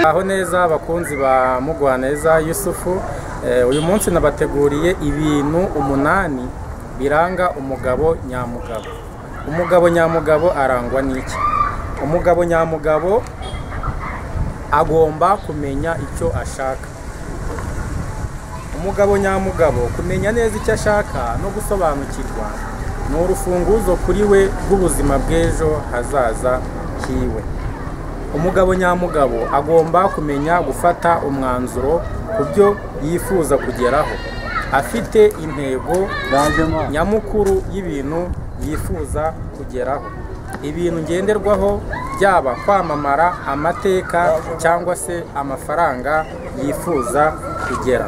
aho neza abakunzi ba mugwaneza yusufu Eh, uyu munsi nabateguriye ibintu umunani biranga umugabo nyamugabo umugabo nyamugabo arangwa n'iki umugabo nyamugabo agomba kumenya icyo ashaka umugabo nyamugabo kumenya neza icyo ashaka no gusobanukirwa ni urufunguzo kuri we rw'ubuzima bw'ejo hazaza hiwe umugabo nyamugabo agomba kumenya gufata umwanzuro ku byo yifuza kugeraho afite intego nyamukuru y'ibintu yifuza kugeraho ibintu ngenderwaho byaba kwamamara amateka cyangwa se amafaranga yifuza kugera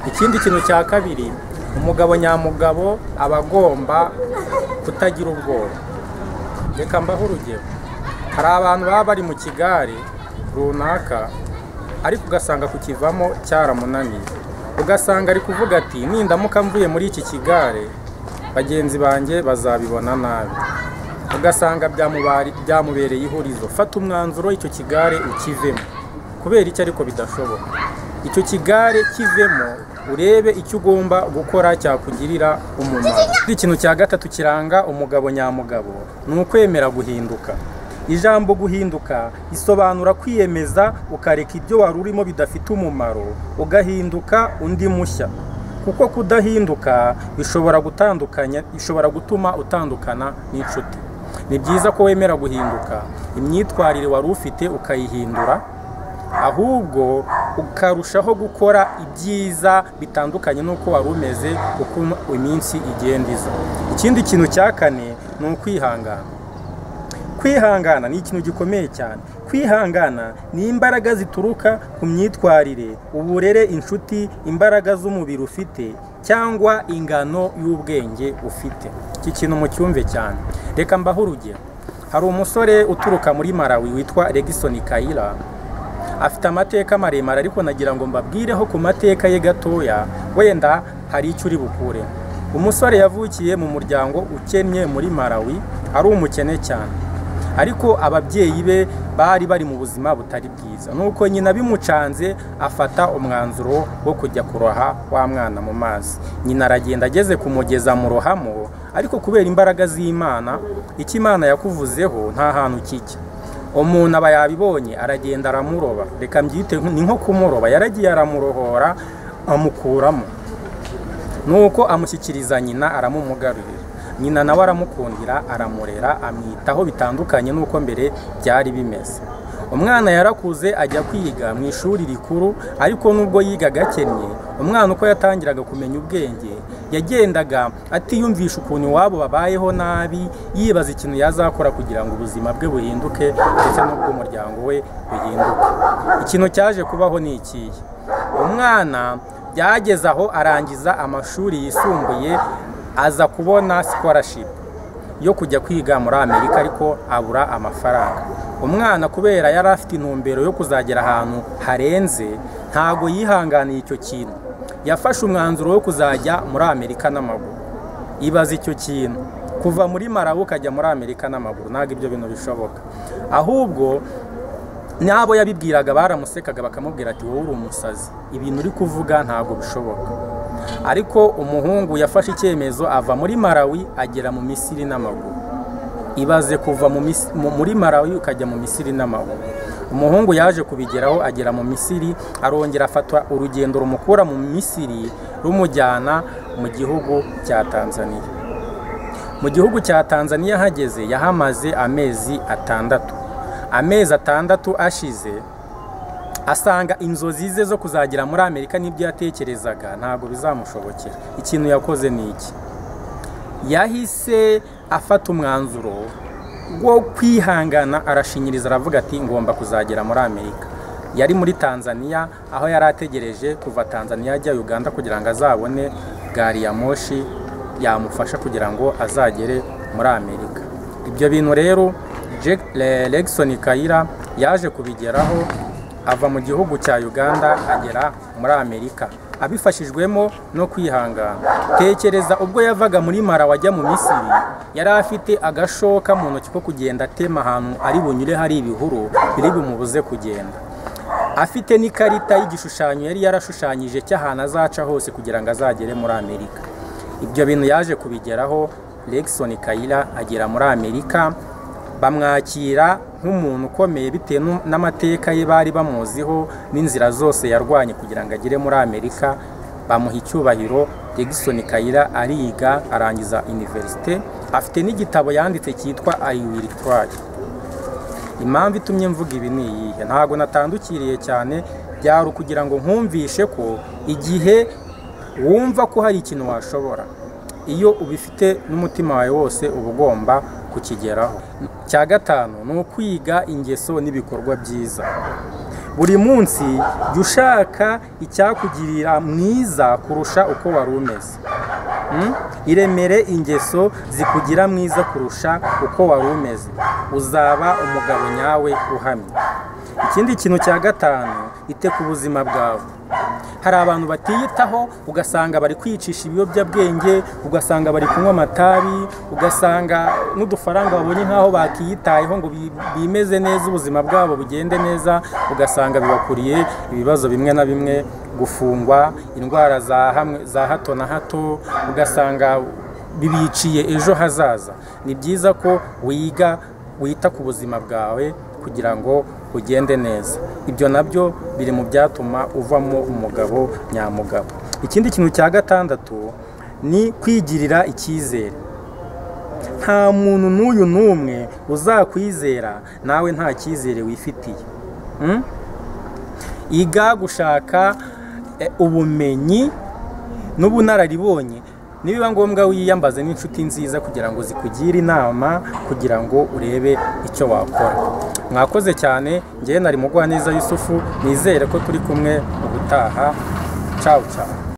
ikindi kintu cya kabiri umugabo nyamugabo aba agomba kutagira ubwoba reka mbaho urugero hari abantu baba bari mu kigare runaka ariko ugasanga kukivamo cyaramunaniye ugasanga ari kuvuga ati nindamuka mvuye muri iki kigare bagenzi banjye bazabibona nabi ugasanga byamubari- byamubereye ihurizo fata umwanzuro icyo kigare ukivemo kubera icyo ariko bidashoboka icyo kigare kivemo urebe icyo ugomba gukora cyakugirira umumaro ikintu cya gatatu kiranga umugabo nyamugabo ni ukwemera guhinduka ijambo guhinduka risobanura kwiyemeza ukareka ibyo wari urimo bidafite umumaro ugahinduka undi mushya kuko kudahinduka bishobora gutandukanya bishobora gutuma utandukana n'inshuti ni byiza ko wemera guhinduka imyitwarire wari ufite ukayihindura ahubwo ukarushaho gukora ibyiza bitandukanye n'uko wari umeze uko iminsi igenda iza ikindi kintu cya kane ni ukwihangana kwihangana ni ikintu gikomeye cyane kwihangana ni imbaraga zituruka ku myitwarire uburere inshuti imbaraga z'umubiri ufite cyangwa ingano y'ubwenge ufite iki kintu mucyumve cyane reka mbaho urugero hari umusore uturuka muri marawi witwa Regison Kayira afite amateka maremare ariko nagira ngo mbabwireho ku mateka ye gatoya wenda hari icyo uri bukure umusore yavukiye mu muryango ukennye muri marawi ari umukene cyane ariko ababyeyi be bari bari mu buzima butari bwiza nuko nyina bimucanze afata umwanzuro wo kujya kuroha wa mwana mu mazi nyina aragenda ageze kumugeza mu rohamo ariko kubera imbaraga z'imana icyo imana yakuvuzeho nta hantu kijya umuntu aba yabibonye aragenda aramuroba reka mbyite ni nko kumuroba yaragiye aramurohora amukuramo nuko amushyikiriza nyina aramumugarurira nyina nawe aramukundira aramurera amwitaho bitandukanye n'uko mbere byari bimeze umwana yarakuze ajya kwiga mu ishuri rikuru ariko nubwo yigaga akennye umwana uko yatangiraga kumenya ubwenge yagendaga atiyumvisha ukuntu iwabo babayeho nabi yibaza ikintu yazakora kugira ngo ubuzima bwe buhinduke ndetse n'ubw'umuryango we buhinduke ikintu cyaje kubaho ni ikihe umwana byageze aho arangiza amashuri yisumbuye aza kubona scholarship yo kujya kwiga muri amerika ariko abura amafaranga umwana kubera yari afite intumbero yo kuzagera ahantu harenze ntago yihanganiye icyo kintu yafashe umwanzuro wo kuzajya muri amerika n'amaguru ibaza icyo kintu kuva muri marabu ukajya muri amerika n'amaguru ntabwo ibyo bintu bishoboka ahubwo n'abo yabibwiraga baramusekaga bakamubwira ati wowe uri umusazi ibintu uri kuvuga ntabwo bishoboka ariko umuhungu yafashe icyemezo ava muri marawi agera mu misiri n'amaguru ibaze kuva mu Mis- mu- muri marawi ukajya mu misiri n'amaguru umuhungu yaje kubigeraho agera mu misiri arongera afata urugendo rumukura mu misiri rumujyana mu gihugu cya tanzaniya mu gihugu cya tanzaniya hageze yahamaze amezi atandatu amezi atandatu ashize asanga inzozi ze zo kuzagera muri amerika n'ibyo yatekerezaga ntabwo bizamushobokera ikintu yakoze ni iki yahise afata umwanzuro wo kwihangana arashinyiriza aravuga ati ngomba kuzagera muri amerika yari muri tanzania aho yari ategereje kuva tanzania ajya uganda kugira ngo azabone gari ya moshi yamufasha kugira ngo azagere muri amerika ibyo bintu rero Jack Le- Legson Kayira yaje kubigeraho ava mu gihugu cya Uganda agera muri Amerika abifashijwemo no kwihangana tekereza ubwo yavaga muri Mara wajya mu Misiri yari afite agashoka mu ntoki ko kugenda atema ahantu ari bunyure hari ibihuru biri bumubuze kugenda afite n'ikarita y'igishushanyo yari yarashushanyije cy'ahantu azaca hose kugira ngo azagere muri Amerika ibyo bintu yaje kubigeraho Legson Kayira agera muri Amerika bamwakira nk'umuntu ukomeye bitewe nu- n'amateka ye bari bamuziho n'inzira zose yarwanye kugira ngo agere muri amerika bamuha icyubahiro Jackson Kayira ariga arangiza iniverisite afite n'igitabo yanditse cyitwa I will try impamvu itumye mvuga ibi ni iyihe ntabwo natandukiriye cyane byari ukugira ngo nkumvishe ko igihe wumva ko hari ikintu washobora iyo ubifite n'umutima wawe wose uba ugomba kukigeraho cya gatanu ni ukwiga ingeso n'ibikorwa byiza buri munsi jya ushaka icyakugirira mwiza kurusha uko wari umeze Mm? iremere ingeso zikugira mwiza kurusha uko wari umeze uzaba umugabo nyawe uhamye ikindi kintu cya gatanu ite ku buzima bwawe hari abantu batiyitaho ugasanga bari kwicisha ibiyobyabwenge ugasanga bari kunywa amatabi ugasanga n'udufaranga babonye nk'aho bakiyitayeho ngo bi- bimeze neza ubuzima bwabo bugende neza ugasanga bibakuriye ibibazo bimwe na bimwe gufungwa indwara za hamwe- za hato na hato ugasanga bibiciye ejo hazaza ni byiza ko wiga wita ku buzima bwawe kugira ngo ugende neza ibyo nabyo biri mu byatuma uvamo umugabo nyamugabo ikindi kintu cya gatandatu ni kwigirira icyizere nta muntu n'uyu n'umwe uzakwizera nawe nta cyizere wifitiye Mm? iga gushaka eh, ubumenyi n'ubunararibonye nibiba ngombwa wiyambaze n'inshuti nziza kugira ngo zikugire inama kugira ngo urebe icyo wakora mwakoze cyane ngewe nari mugwaneza yusufu nizere ko turi kumwe ubutaha cawu cawu